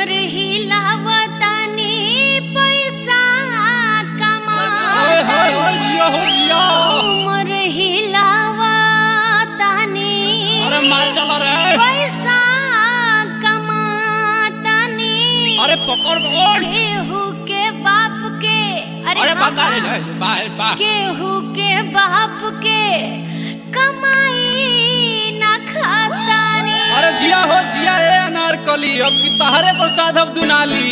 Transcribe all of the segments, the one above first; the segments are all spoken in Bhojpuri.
कमर हिलावतानी पैसा कमा ओए होए होए जिया हो जिया कमर हिलावतानी अरे मार डाला रे पैसा कमातानी अरे पकड़ पकड़ केहू के बाप के अरे अरे हाँ, बता रे हाँ। बाय बा केहू के बाप के कमाई ना खातानी अरे जिया हो जिया ए अनारकली अब की तहरे प्रसाद अब दुनाली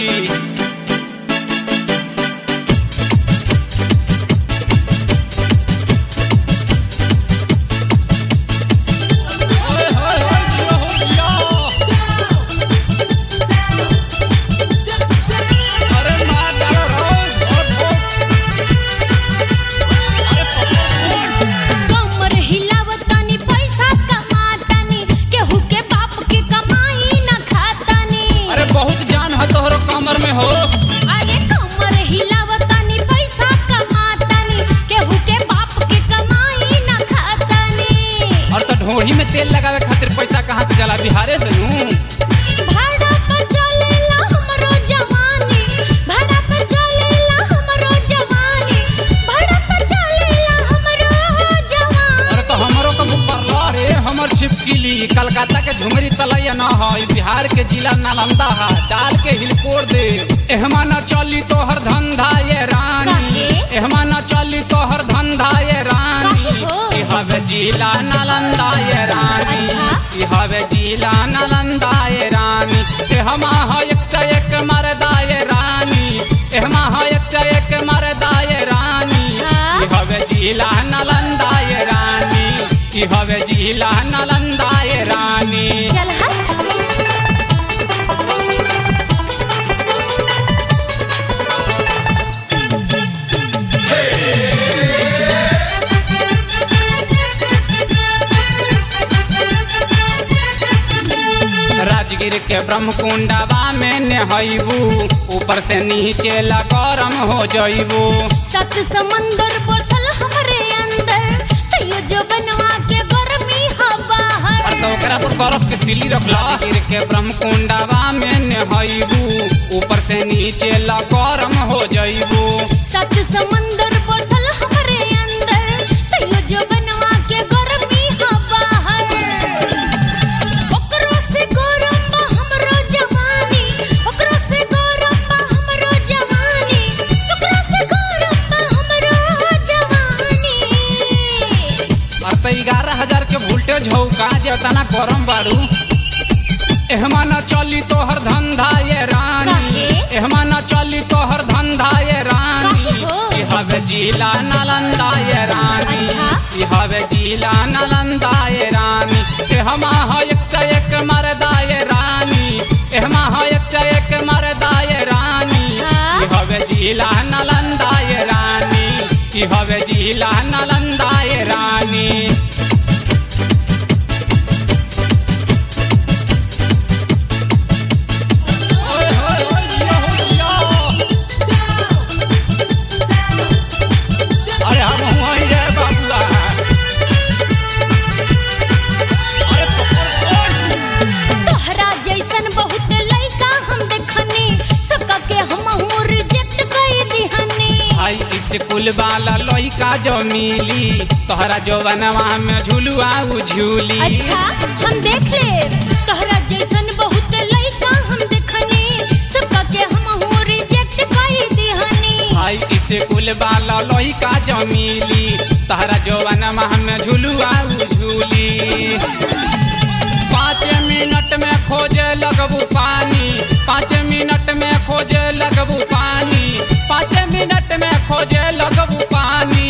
ओए होए होए जिया हो जिया अरे मार डाला रोज और ठोक अरे पकड़ कमर हिलावतानी पैसा कमातानी केहू के बाप के कमाई ना खातानी अरे बहुत जान है तोहरो कमर में हो अरे कमर हिलावतानी पैसा कमातानी केहू के बाप के कमाई ना खातानी और तो ढोढ़ी में तेल लगावे खातिर पैसा कहाँ से जला बिहारे से नू भाड़ा पर चलेला हमरो जवानी भाड़ा पर चलेला हमरो जवानी भाड़ा पर चलेला हमरो जवानी अरे तो हमरो का मुकरला रे हमर छिपकिली कलकत्ता के झुमरी तलैया न है ई बिहार के जिला नालंदा है डाल के हिलकोर दे एहमा न चली तोहर धंधा ये रानी काहे? एहमा न चली तोहर धंधा ये रानी काहे हो? ई हवे जिला नालंदा ये रानी अच्छा? ई हवे जिला नालंदा ये रानी एहमा है एक से एक मरदा ये रानी एहमा है एक से एक मरदा ये रानी अच्छा? ई हवे जिला नालंदा ये रानी ई हवे जिला नालंदा ये रानी चल हट राजगीर के ब्रह्मकुंडवा में नहैबू ऊपर से नीचे ला गरम हो जइबू सत समंदर बसल हमरे अंदर तैयो जो बनवा के गर्मी हवा और हर तो ओकरा पर बर्फ के सिली रखला राजगीर के ब्रह्मकुंडवा में नहैबू ऊपर से नीचे ला गरम हो जइबू सत समंदर बसल हमरे अंदर तैयो जो बनवा के गर्मी हवा हर ओकरो से गरम बा हमरो जवानी ओकरो से गरम बा हमरो जवानी ओकरो से गरम बा हमरो जवानी और तो ग्यारह हजार के वोल्टेज हो का जे तना गरम बाड़ू एहमा न चली तोहर धंधा ये रानी काहे? एहमा न चली तोहर धंधा ये रानी काहे हो? ई हवे जिला नालंदा ये रानी अच्छा? ई हवे जिला नालंदा ये रानी एहमा है एक से एक मरदा ये रानी एहमा है एक से एक मरदा ये रानी अच्छा? ई हवे जिला नालंदा ये रानी ई हवे जिला नालंदा ये रानी ओए होए होए जिया हो जिया अरे हम हुआई रे बाबुआ अरे पकड़ पकड़ तोहरा जैसन बहुत लइका हम देखनी सबका के हम रिजेक्ट कर दिहनी भाई स्कूल वाला लइका जो मिली तोहरा जो बनवा में झुलुआ उ झूली अच्छा हम देख ले तोहरा जैसन बहुत लइका हम देखनी सबका के हम रिजेक्ट कर दिहनी भाई स्कूल वाला लइका जो मिली तोहरा जो बनवा में झुलुआ उ झूली पाँच मिनट में खोजे लगबू पानी पाँच मिनट में खोजे लगबू पानी पाँच मिनट में खोजे लगबू पानी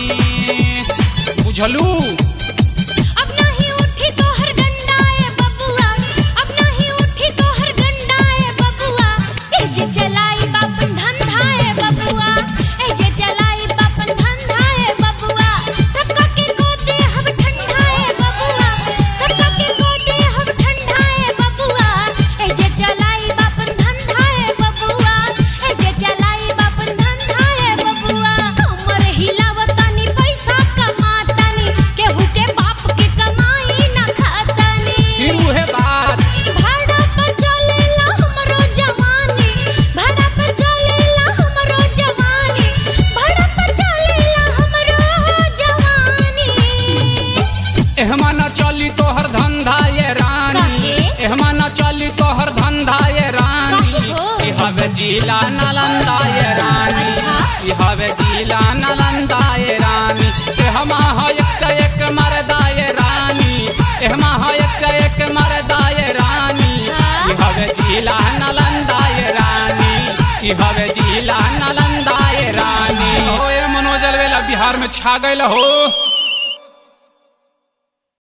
बुझलू अब नहीं उठी तोहर गंडाए बबुआ अब नहीं उठी तोहर गंडाए बबुआ ए जे चलाई बापन धंधाए बबुआ ए जे चलाई बापन धंधाए बबुआ सबका के गोदे हम ठंडाए बबुआ सबका के गोदे हम ठंडाए बबुआ ए जे चलाई बापन धंधाए बबुआ ए जे चलाई बापन धंधाए बबुआ हमर हिलावतानी पैसा कमातानी के एहमा न चली तोहर धंधा ये रानी काहे? एहमा न चली तोहर धंधा ये रानी काहे हो? ई हवे जिला नालंदा ये रानी अच्छा। ई हवे जिला नालंदा ये रानी एहमा है एक से एक मरदा ये रानी एहमा है एक से एक मरदा ये रानी अच्छा। ई हवे जिला नालंदा ये रानी ई हवे जिला नालंदा ये रानी ओ ए मनोज अलवेला बिहार में छा गइल हो